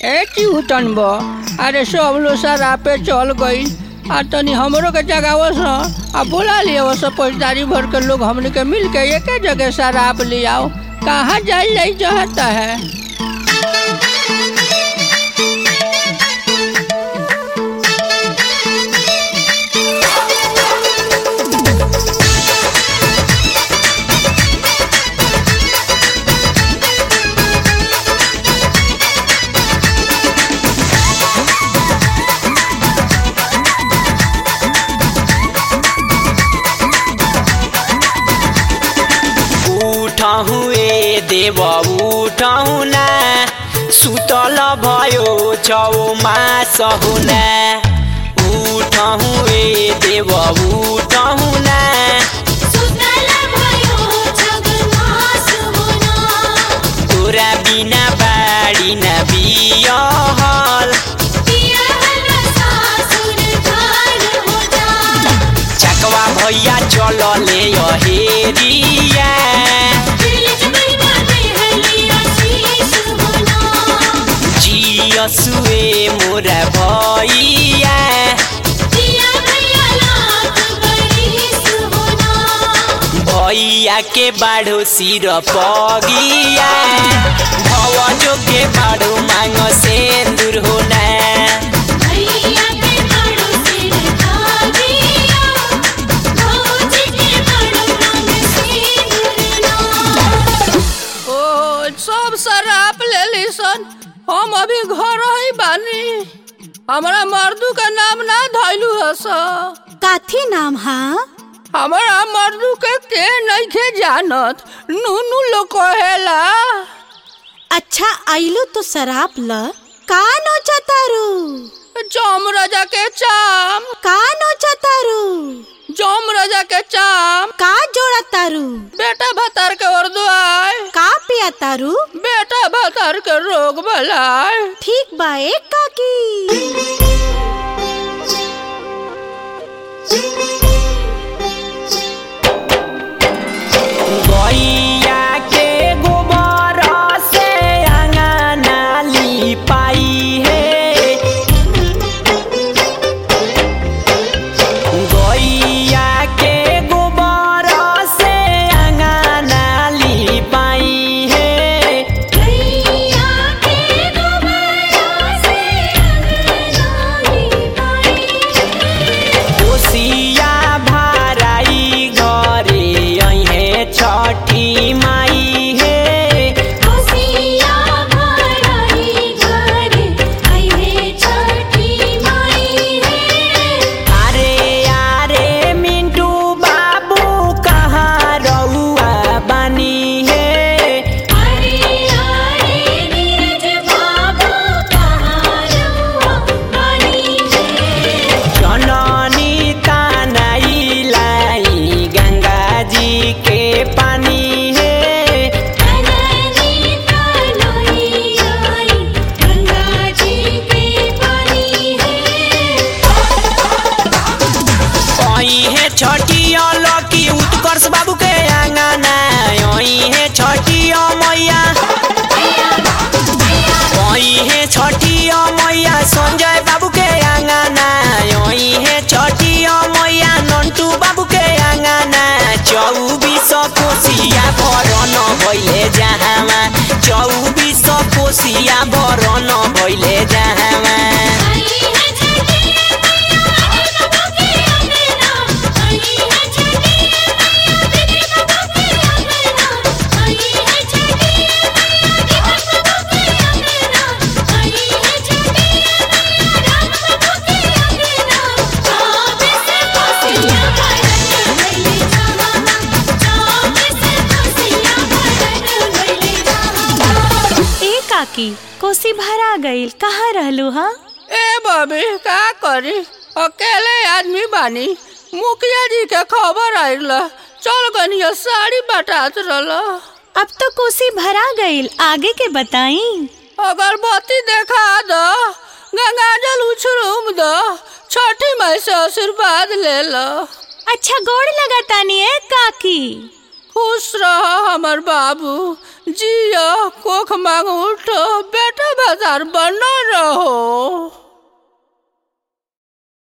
ए चिहुतन बा अरे सब लोग सारा पे चल गई आ तनी हमरो के जगावस न आ बोला लिया सब पौजदारी भर के लोग हमने के मिल के एक जगह शराब ले आओ कहाँ जाई जाई चाहता है उठहु ए देव उठहु ना सुतल भयो छौ मास हुना उठहु ए देव उठहु ना सुतल भयो जगमास होना तोरा बिना बाडी न बियहल पियहल सासुर घर होना चकवा भैया चलले हेरिया दिलज महिमा देहली आशीष होना जियसुए मोरा भैया दिया भैया लाख बरिस होना भैया के बाढ़ो सिर पगिया भवजो के बाढ़ो मांग सेंदूर होना भैया के बड़ो सिर धागिया भौजी के बड़ो रंग सिंदूरना ओ सब शराब ले ली सन हम अभी घर ही बानी हमारा मर्दू का नाम ना धैलू हस काथी नाम हा हमारा मर्दू के के नइखे जानत नूनू लोग कहेला अच्छा आइलो तो शराब ल का नोचा तारू जम राजा के चाम का नोचा तारू जम राजा के चाम का जोड़ा तारू बेटा भतार के उर्दू आय का पिया तारू बेटा भतार के रोग भलाय ठीक बा ए काकी गैया के गोबर से अंगना लिपाई है गैया के गोबर से अंगना लिपाई है भैया के गोबरा से अंगना लिपाई कोसिया भाराई घरे अहे छठी माई हे खुशिया भराई घर आइहे छठी माई रे अरे अरे मिंटू बाबू कहाँ रहुआ बनी हे अरे अरे नीरज बाबू कहाँ रहुआ बनी है जननी तानाई लाई गंगा जी के पानी हे अननी तनोई आई गंगा जी के पानी है ओई हे छठी लकी उत्कर्ष बाबू के आंगना ओई हे छठी मैया ओई हे छठी मैया संजय बाबू के आंगना ओई हे छठी मैया नंटू बाबू के आंगना चौबीस कोसिया भरन भइले जहाँमा चौबीस कोसिया भरन भइले जहाँमा आई है छठी मैया बाबू के अंगना आई है छठी मैया दीदी बाबू के अंगना आई है छठी मैया दीपक बाबू के अंगना आई है छठी मैया राम बाबू के अंगना चौबीस कोसिया भरन भइले जहाँमा चौबीस कोसिया भरन भइले जहाँमा ए काकी कोसी भरा गईल कहाँ रहलू हा ए बबी का करी अकेले आदमी बानी मुखिया जी के खबर आइल चल गनिया साड़ी बटात रहल अब तो कोसी भरा गईल आगे के बताई अगरबत्ती देखा दो गंगाजल उछरूम दो छठी माई से आशीर्वाद ले लो अच्छा गोड़ लगा तानी ए काकी खुश रह हमर बाबू जियो कोख मांग उठो बेटा सदार बनो रहो